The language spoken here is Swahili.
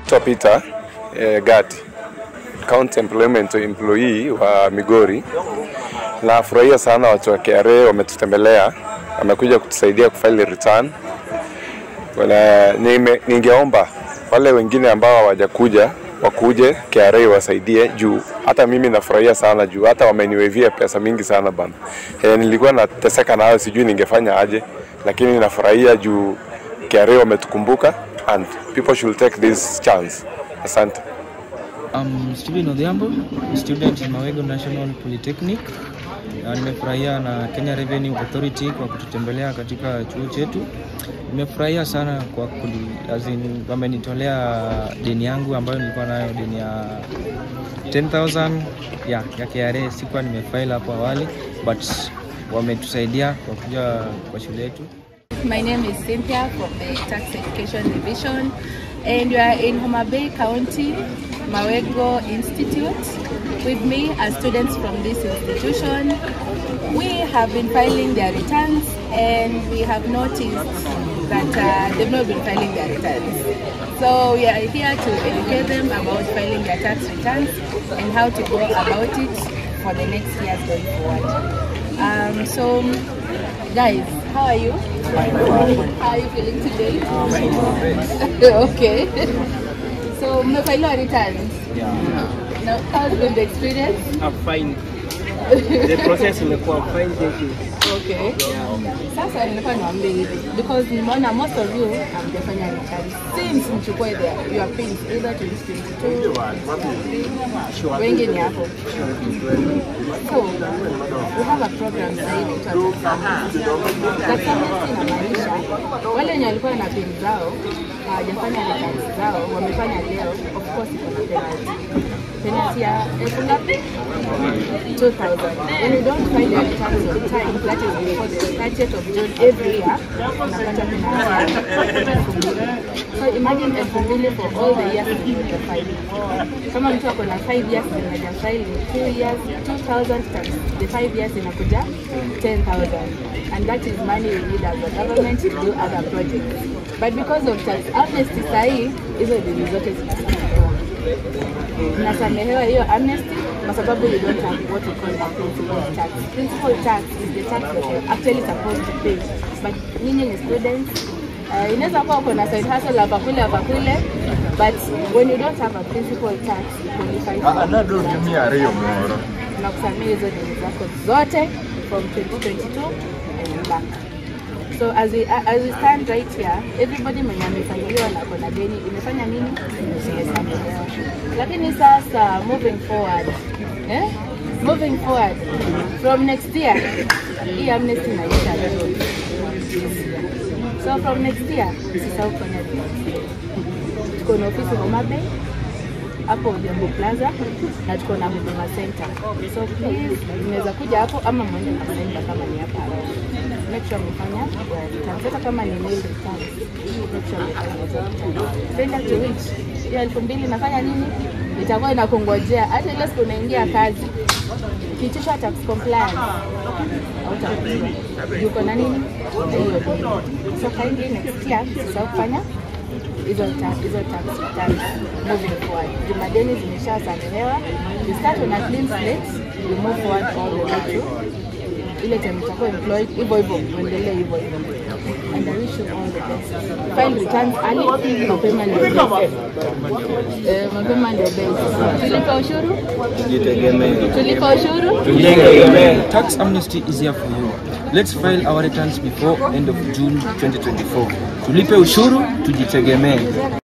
Naitwa Peter eh, Gati, County Employment Employee wa Migori. Nafurahia sana watu wa KRA wametutembelea, wamekuja kutusaidia kufaili return. Wala, nime, ningeomba wale wengine ambao hawajakuja wakuje KRA wasaidie juu hata mimi nafurahia sana juu hata wameniwevia pesa mingi sana bana. E, nilikuwa nateseka nayo sijui ningefanya aje, lakini nafurahia juu KRA wametukumbuka and people should take this chance. Asante. I'm Steven Odhiambo, student in Mawego National Polytechnic. Na nimefurahia na Kenya Revenue Authority kwa kututembelea katika chuo chetu. Nimefurahia sana kwa kuli, as in, wamenitolea deni yangu ambayo nilikuwa nayo deni ya 10,000 ya, ya KRA. Sikuwa nimefile hapo awali but wametusaidia kwa kuja kwa shule yetu. My name is Cynthia from the Tax Education Division, and we are in Homa Bay County, Mawego Institute. With me are students from this institution. We have been filing their returns, and we have noticed that uh, they've not been filing their returns. So we are here to educate them about filing their tax returns and how to go about it for the next years going forward. Um, so, guys, how are you? How are you feeling today? okay. So, mmefailiwa returns. Now, how's been the experience? I'm fine. The process imekuwa fine, thank you. Okay. Sasa nilikuwa niwaambie hivi because nimeona most of you hamjafanya returns. Since mchukue the your pins either 2022 wengi ni hapo. So, we have a program sasa hivi inaitwa Tax Amnesty inamaanisha wale wenye walikuwa na pin zao hawajafanya returns zao wamefanya leo, of course iko na penalty. Penalty ya elfu ngapi? 2000. When you don't file your returns on time, that is before the 30th of June every year, unapata penalty ya elfu mbili. So imagine elfu mbili for all the years that you have filed. Kama mtu ako na 5 years na hajafile 2 years, 2000 times the 5 years inakuja 10000 and that is money we need as a government to do other projects. But because of tax amnesty sahi hizo deni zote zinasamehewa. Mnasamehewa hiyo amnesty kwa sababu you don't have what we call a principal tax. Principal tax is the tax that you're actually supposed to pay. But nyinyi ni students Uh, inaweza kuwa uko na side hustle hapa kule hapa kule but when you don't have a principal tax you qualify for anadotumia ariyo moro tunakusamia hizo deni zako zote from 2022 and back so as we, as we stand right here everybody mwenye amefanyiliwa na kona deni imefanya nini imesamehewa lakini sasa moving forward eh? moving forward from next year hii amnesty inaisha leo so from next year usisahau kufanya deni tuko na ofisi Homa Bay hapo Odhiambo Plaza na tuko na Huduma Center. So please unaweza kuja hapo ama mwende kwa center kama ni hapa. Make sure umefanya your returns. Hata kama ni nil returns. Make sure umefanya hizo returns. Tenda to which hiyo elfu mbili inafanya nini? Itakuwa inakungojea hata ile siku unaingia kazi. Kitisha tax compliance hautakuja. Yuko na nini? Na hiyo deni. So kindly next year usisahau kufanya hizo ta- hizo tax returns moving forward. Jumadeni zimeshasamehewa. You start on a clean slate, you move forward all the way to ile time utakuwa employed hivyo hivyo uendelee hivyo hivyo. And I wish you all the best. File returns early, mapema ndio best. Eh, mapema ndio best. Tulipa ushuru? Tulipa ushuru? Tax amnesty is here for you. Let's file our returns before end of June 2024. Tulipe ushuru, tujitegemee.